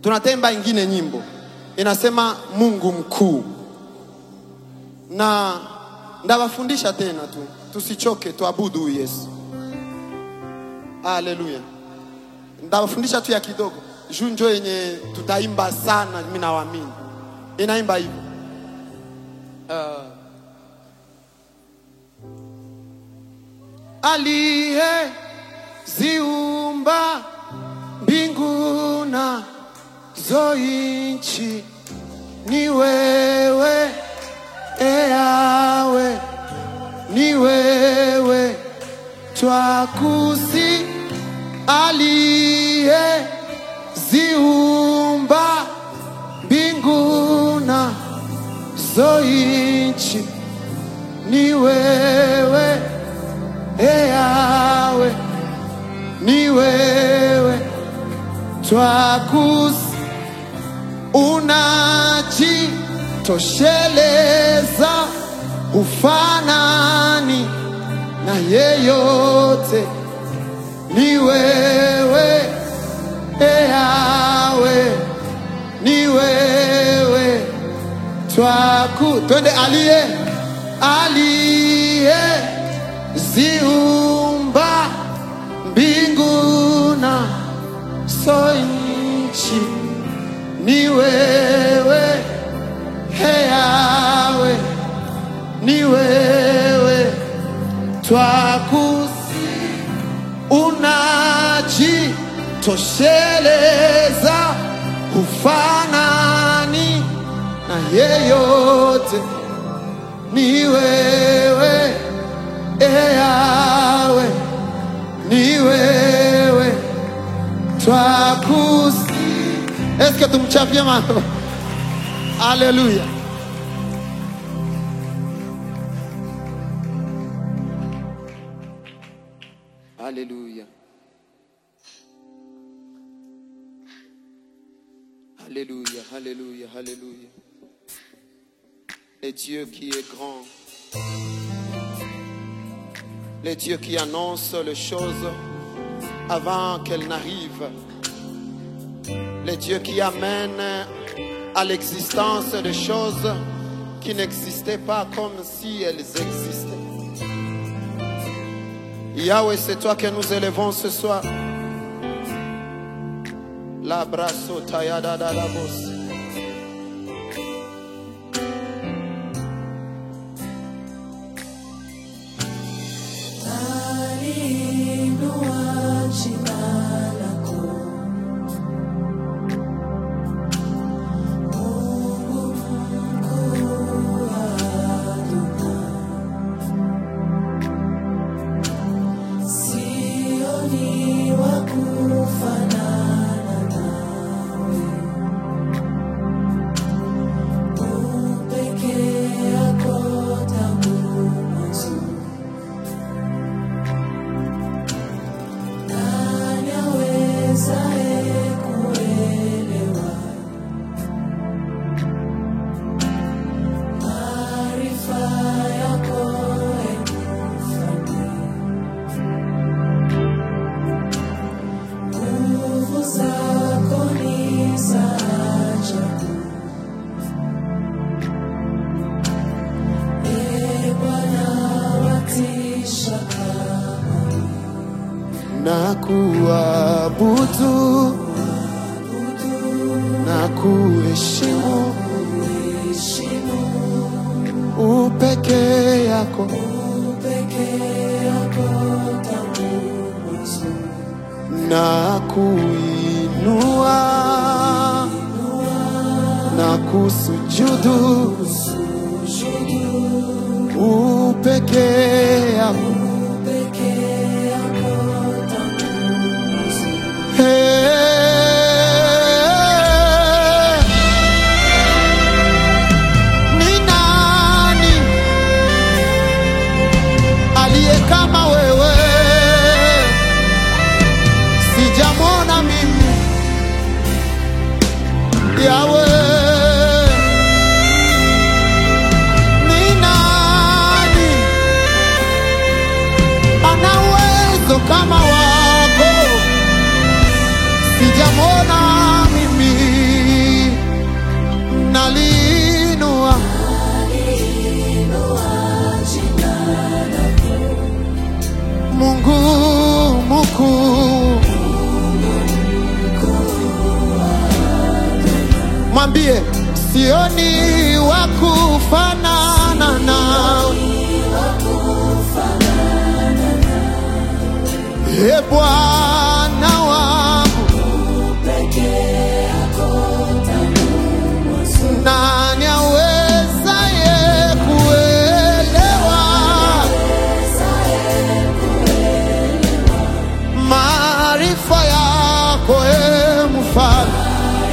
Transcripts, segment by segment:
tunatemba ingine nyimbo inasema Mungu mkuu, na ndawafundisha tena tu, tusichoke, tuabudu huyu Yesu. Haleluya, ndawafundisha tu ya kidogo juu njo yenye tutaimba sana, mimi nawaamini. Inaimba hivi uh, aliyeziumba mbingu na zo nchi ni wewe, e Yawe, ni wewe twakusi, aliyeziumba mbingu na zo nchi ni wewe, e Yawe, ni wewe twakusi unajitosheleza ufanani na yeyote, ni wewe e Yawe, ni wewe twaku twende, aliye aliye ziumba mbingu na so nchi ni wewe he Yawe, ni wewe twakusi, unajitosheleza ufanani na yeyote, ni wewe e Yawe, ni wewe twakusi. Eske tumchapie mama? Haleluya. Alléluia. Alléluia, Alléluia, Alléluia. Le Dieu qui est grand. Le Dieu qui annonce les choses avant qu'elles n'arrivent. Le Dieu qui amène à l'existence des choses qui n'existaient pas comme si elles existaient. Yahweh, c'est toi que nous élevons ce soir. La brasso tayada da la bosse. Aliinua jina lako. Mungu mkuu Adonai. Sioni wa kufanana nawe. U peke yako tangu mwanzo. Nani awezaye kuelewa maarifa yako, ee Mfalme? Nguvu zako ni za ajabu. Ee Bwana, watisha kama na kuabudu na kuheshimu heshimu upeke yako peke yako tangu mwanzo. na kuinua na kusujudu upeke yako Peke yako tangu mwanzo. Hey, ni nani aliye kama wewe? Sijamwona mimi Yawe. Ni nani ana uwezo kama wako? Sijamwona mimi mwambie sioni wa kufanana nawe e Bwana wangu, nani awezaye kuelewa maarifa yako e mfalme?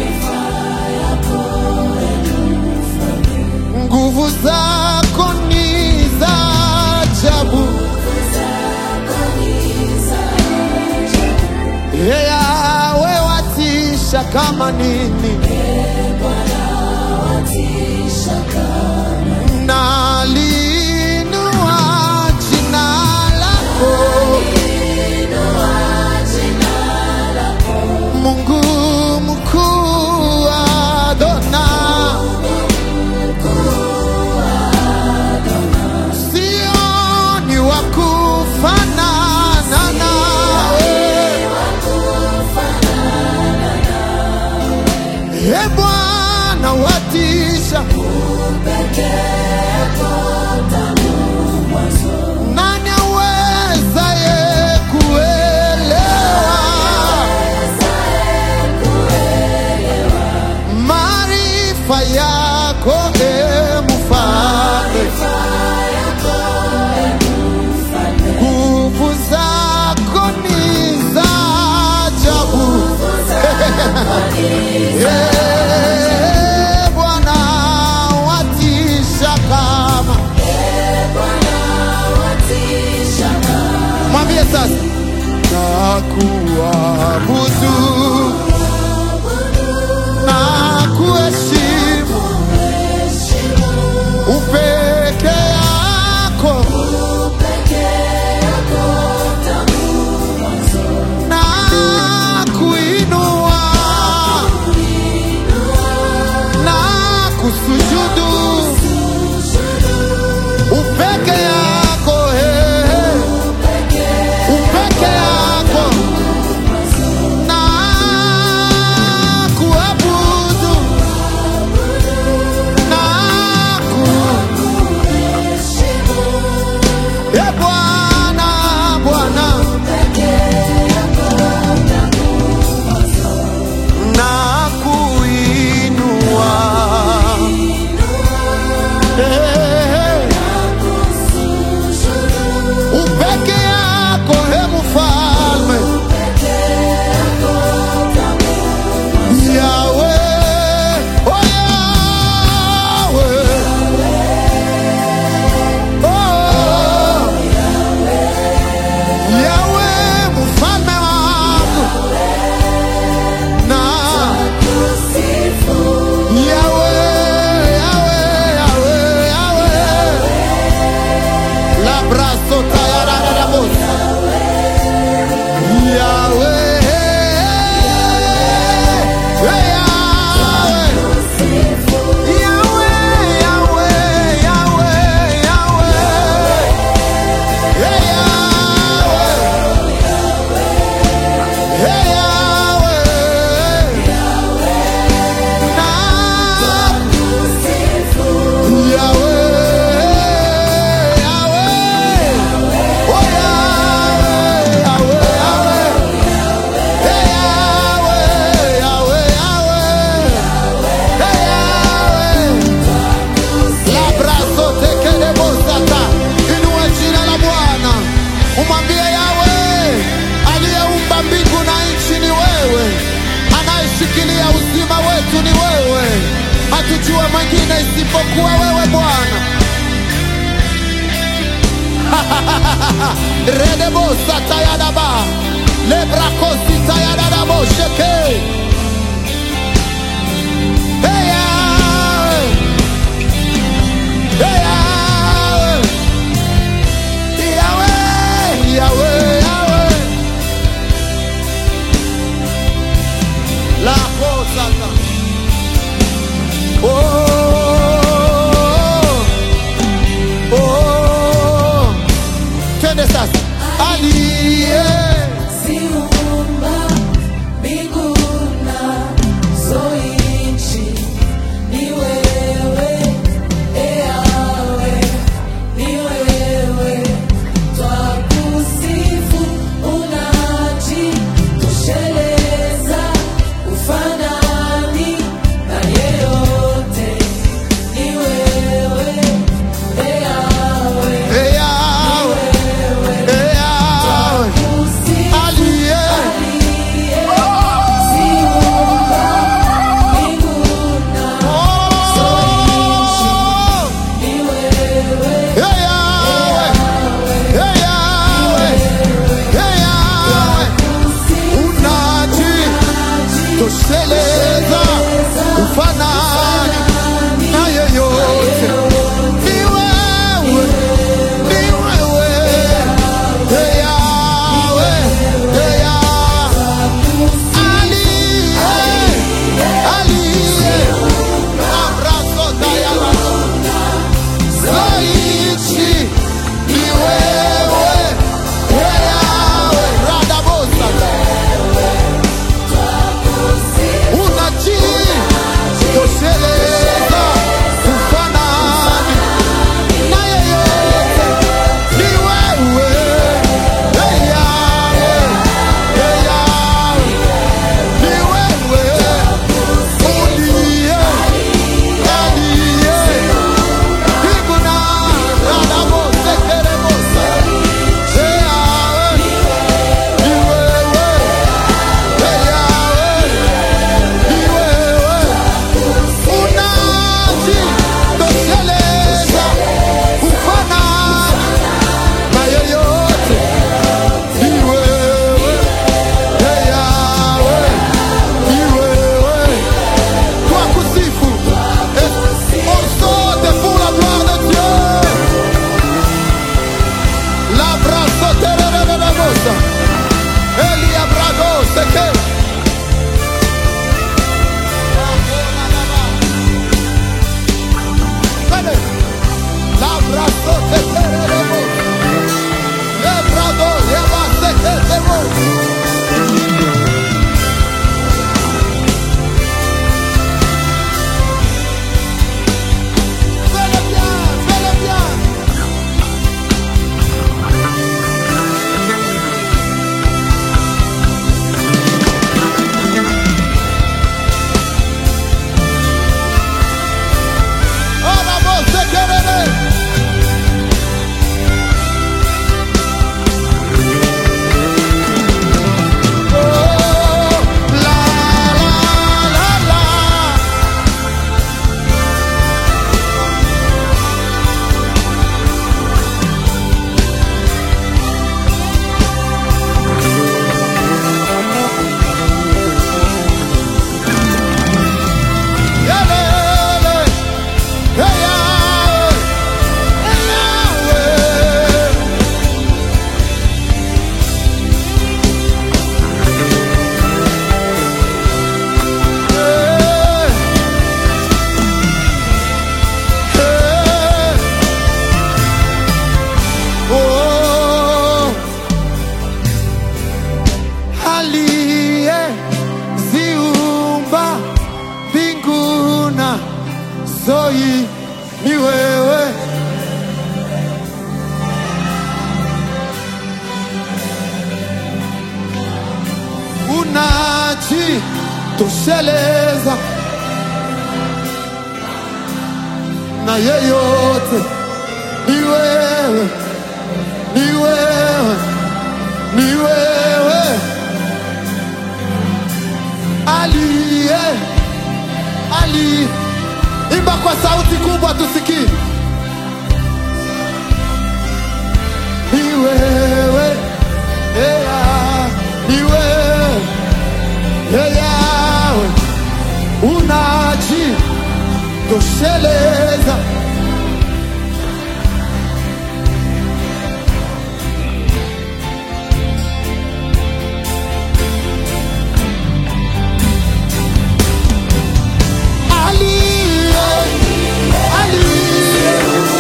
nguvu zako ni za ajabu, Ee Yawe watisha kama nini, nalinua jina lako Mungu mkuu Adona, sioni wa kufanana nawe. E Bwana watisha, nani awezaye kuelewa maarifa yako e mfalme? Nguvu zako ni za ajabu. Eh, Bwana watisha kama mwambie sasa na kuabudu na kuheshimu upeke yako na kuinua na kusujudu upeke yako eh, upeke yako na kuabudu na ku e Bwana Bwana na kuinua Eh, upeke yako he mfalme Yawe oh Yawe oh Yawe mfalme wangu na Yawe Yawe Yawe Yawe La braso tayara da bos Yawe Yawe Yawe Yawe Yawe Yawe Hey Yahweh, Hey Yahweh, na Yahweh, Yahweh, oh Yahweh, Yahweh, Yahweh, Hey Yahweh, Yahweh, Yahweh, Hey Yahweh. Labraso tekelebosata, inua jina la Bwana, umwambie Yawe aliyeumba mbingu na nchi ni wewe, anayeshikilia uzima wetu ni wewe, hatujua mwingine isipokuwa wewe Bwana. redebosata yadaba lebrakosita yadadabo sheke Hey, Yahweh. Hey, Yahweh. Yahweh, Yahweh, Yahweh. La Hosata. Oh, oh. Twende sasa. Aliye Ziumba mbingu nazo nchi, tosheleza ufanani na yeyote. Ni wewe, ni wewe, Ee Yahweh, Ee Yahweh. Aliye, aliye, amrazotayala. Zoichi, ni wewe, Ee Yahweh, radabosata. unajitosheleza kufanani na yeyote. Ni wewe, Ee Yahweh, Ee Yahweh. Ni wewe uliye, aliye mbingu na radabosekerebosa. Ee Yahweh, ni wewe, Ee Yahweh. Ni wewe unajitosheleza kufanana na yeyote. Ni wewe, Ee Yahweh, ni wewe. Twakusifu. Eh, on saute pour la gloire de Dieu. La brasoterererebosa. Elia Brago, Sekera. Vale. L'abrazo te tereremo. Lebrado, llevaste que te Fais-le bien, fais-le bien. Oh, la voz de querer. Oh, la, la, la, la. Yelele, hey, Yahweh, hey, Yahweh. Hey, hey. Oh, aliyeziumba mbingu na zoi ni wewe unajitosheleza na yeyote ni wewe ni wewe ni wewe aliye ali imba kwa sauti kubwa tusikie ni wewe Eya, ni wewe Eyawe unajitosheleza aliye aliye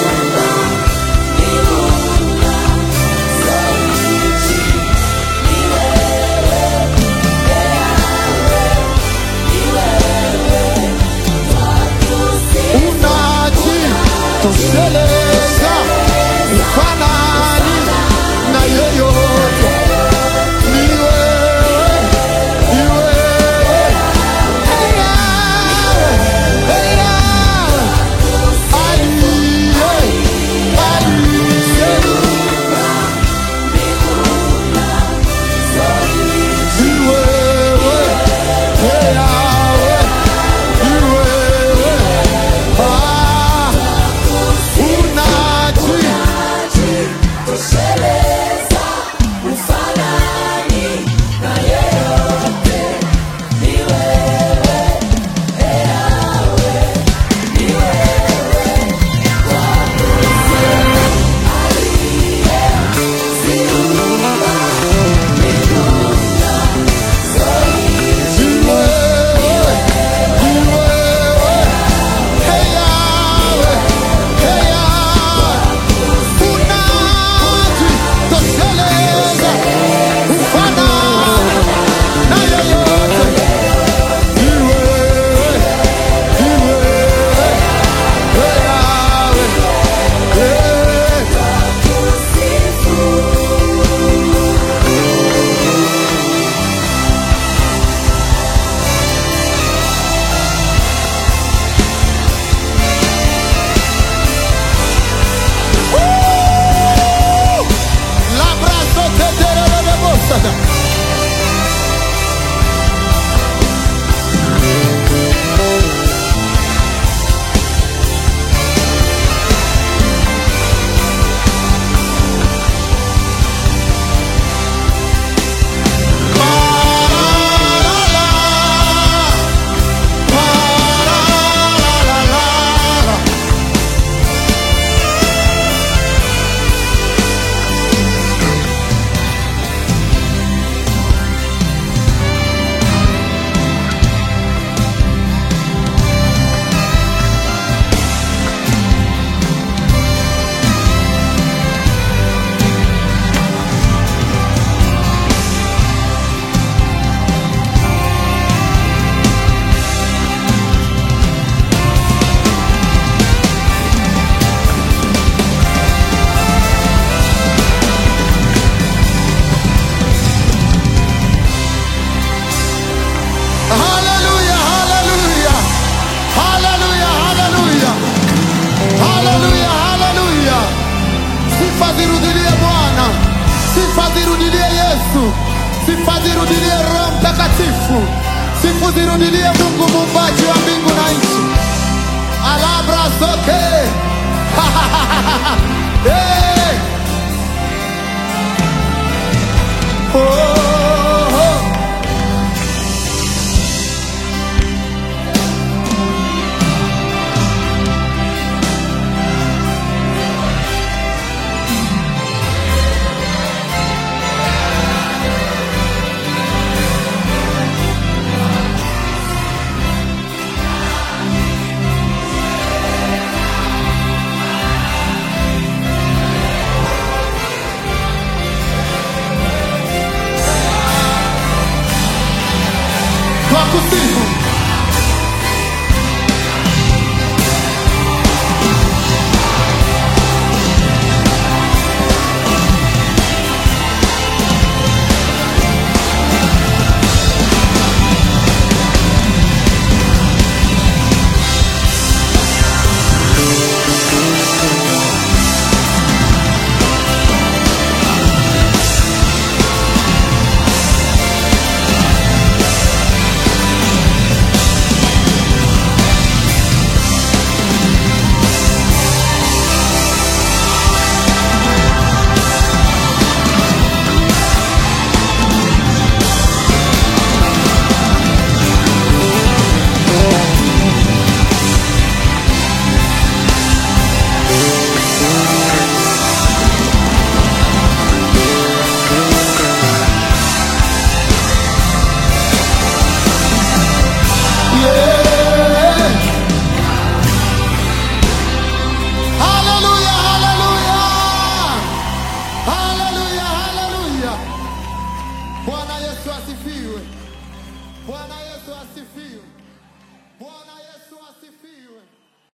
unajitosheleza ufanani na yeyote ni wewe ni wewe Hey, Yahweh, hey, Yahweh. Aliye, aliye. Ni wewe, hey, Yahweh, ni wewe. Ah, Sifa zirudilie Roho Mtakatifu, sifa zirudilie Mungu muumbaji wa mbingu na nchi. Alabra zote hey. oh, oh. Twakusifu. Yeah. Hallelujah, hallelujah. Hallelujah, hallelujah. Bwana Yesu asifiwe. Bwana Yesu asifiwe.